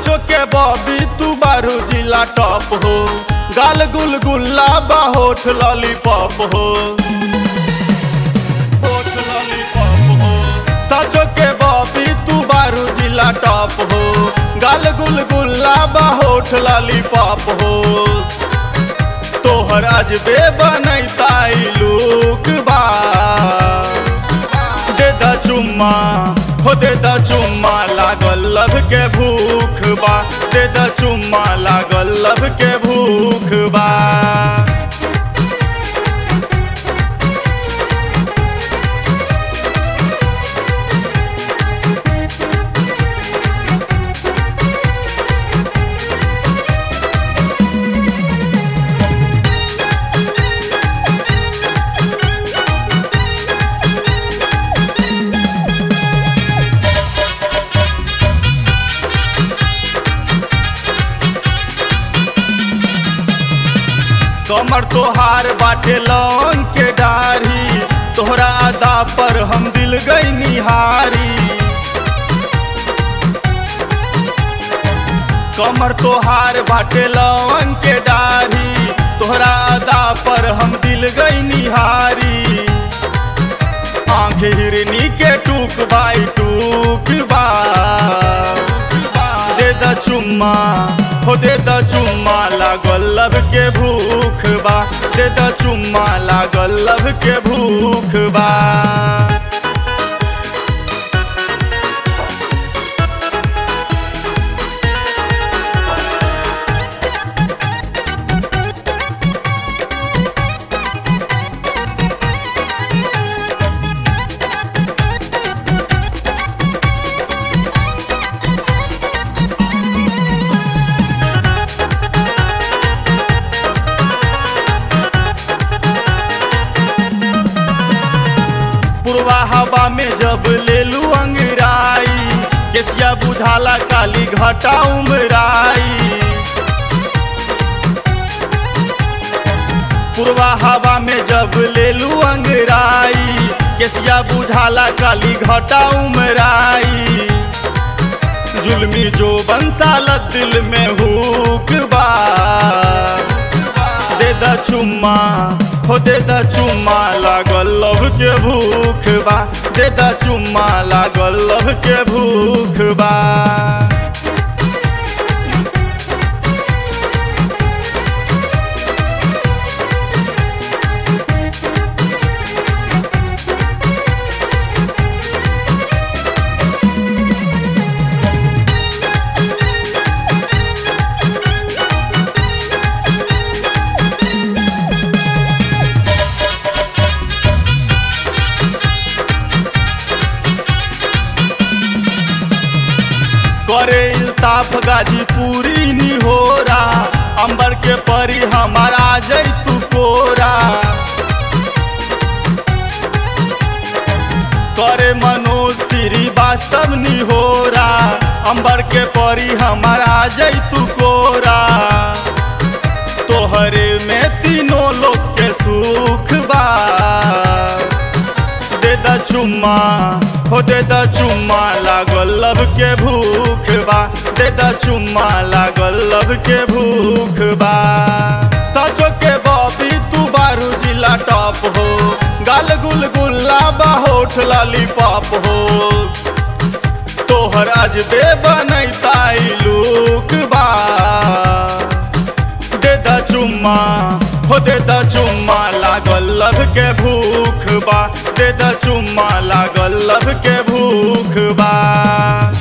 सचो के बॉबी तू बारू जिला टॉप हो गाल गुल गुल्ला बा होठ लॉलीपॉप हो होठ लॉलीपॉप हो सचो के बॉबी तू बारू जिला टॉप हो गाल गुल गुल्ला बा होठ लॉलीपॉप हो तोहर अजबे बनैताई लूक बा दे द चुम्मा हो दे द चुम्मा लागल लब के भूख बा दे द चुम्मा लागल लब के भूख बा कमर तोहार बाटे लौन के डारी तोहरा अदा पर हम दिल गई निहारी कमर तोहार बाटे लौन के डारी तोहरा अदा पर हम दिल गई निहारी आंख हिरनी के टूक बाई टूक बा दे द चुम्मा हो दे द चुम्मा लागल लब के भूख बा दे द चुम्मा लागल लब के भूख बा पूर्वा हवा में जब लेलू अंगराई केसिया बुझाला काली घटा उमराई पूर्वा हवा में जब लेलू अंगराई केसिया बुझाला काली घटा उमराई जुल्मी जो बंसालत दिल में हुक बा दे द चुम्मा हो दे द चुम्मा लागल लव के भूख बा दे द चुम्मा लागल लव के भूख बा करे इल्ताफ गाजीपुरी निहोरा अंबर के परी हमारा जई तू कोरा करे मनोज श्रीवास्तव निहोरा अंबर के परी हमारा जई तू कोरा तोहरे में तीनों लोग के सुख बा दे द चुम्मा हो दे द चुम्मा लागल लब के भूख बा दे द चुम्मा लागल लब के भूख बा सचो के बॉबी तू बारू जिला टॉप हो गाल गुल गुल्ला बा होठ लॉलीपॉप हो तोहर अजबे बनैताई लूक बा दे द चुम्मा हो दे द चुम्मा लागल लब के भूख बा दे द चुम्मा लागल लब के भूख बा